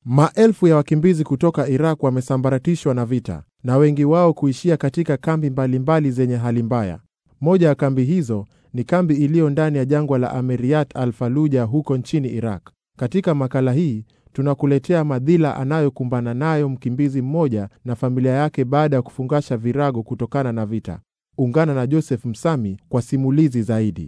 Maelfu ya wakimbizi kutoka Iraq wamesambaratishwa na vita na wengi wao kuishia katika kambi mbalimbali zenye hali mbaya. Moja ya kambi hizo ni kambi iliyo ndani ya jangwa la Ameriat al Faluja huko nchini Iraq. Katika makala hii tunakuletea madhila anayokumbana nayo mkimbizi mmoja na familia yake baada ya kufungasha virago kutokana na vita. Ungana na Joseph Msami kwa simulizi zaidi.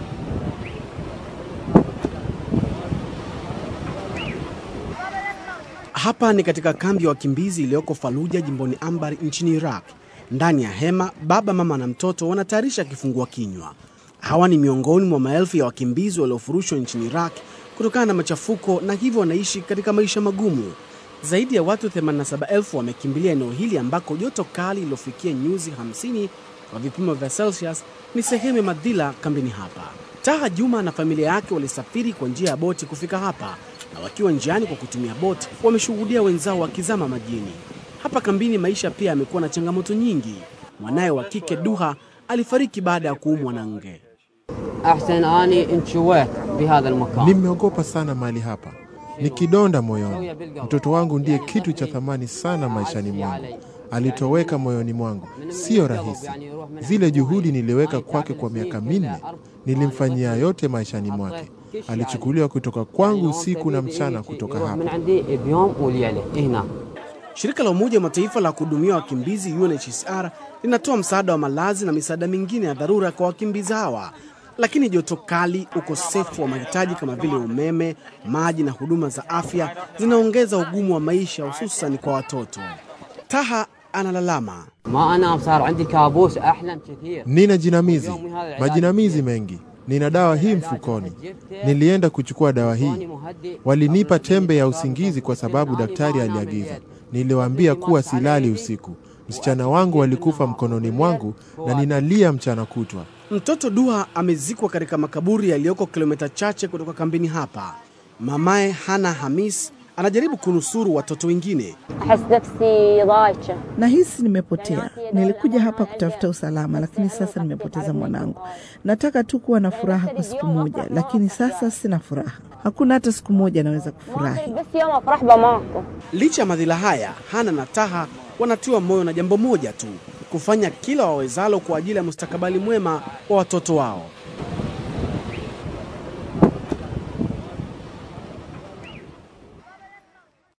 Hapa ni katika kambi ya wakimbizi iliyoko Faluja jimboni Anbar nchini Iraq. Ndani ya hema, baba, mama na mtoto wanatayarisha kifungua kinywa. Hawa ni miongoni mwa maelfu ya wakimbizi waliofurushwa nchini Iraq kutokana na machafuko na hivyo wanaishi katika maisha magumu. Zaidi ya watu 87,000 wamekimbilia eneo hili ambako joto kali lilofikia nyuzi 50 kwa vipimo vya Celsius ni sehemu ya madhila kambini hapa. Taha Juma na familia yake walisafiri kwa njia ya boti kufika hapa, na wakiwa njiani kwa kutumia boti wameshuhudia wenzao wakizama majini. Hapa kambini maisha pia yamekuwa na changamoto nyingi. Mwanaye wa kike Duha alifariki baada ya kuumwa na nge. احسن اني انشويت بهذا المكان Nimeogopa sana mahali hapa, ni kidonda moyoni. Mtoto wangu ndiye kitu cha thamani sana maishani mwangu, alitoweka moyoni mwangu. Siyo rahisi. Zile juhudi niliweka kwake kwa miaka minne, nilimfanyia yote maishani mwake. Alichukuliwa kutoka kwangu usiku na mchana kutoka من hapa. عندي بيوم وليله هنا Shirika la Umoja wa Mataifa la kuhudumia wakimbizi UNHCR linatoa msaada wa malazi na misaada mingine ya dharura kwa wakimbizi hawa, lakini joto kali, ukosefu wa mahitaji kama vile umeme, maji na huduma za afya zinaongeza ugumu wa maisha, hususan kwa watoto. Taha analalama. ما انام صار عندي كابوس احلم كثير Nina jinamizi, majinamizi mengi. Nina dawa hii mfukoni. Nilienda kuchukua dawa hii, walinipa tembe ya usingizi kwa sababu daktari aliagiza. Niliwaambia kuwa silali usiku. Msichana wangu alikufa mkononi mwangu na ninalia mchana kutwa. Mtoto Duha amezikwa katika makaburi yaliyoko kilomita chache kutoka kambini hapa. Mamaye Hana Hamis anajaribu kunusuru watoto wengine. أحس نفسي ضايجة Nahisi nimepotea. Nilikuja hapa kutafuta usalama, lakini sasa nimepoteza mwanangu. Nataka tu kuwa na furaha kwa siku moja, lakini sasa sina furaha. Hakuna hata siku moja naweza kufurahi. بس يوم أفرح بماكو Licha ya madhila haya, Hana na Taha wanatiwa moyo na jambo moja tu, kufanya kila wawezalo kwa ajili ya mustakabali mwema wa watoto wao.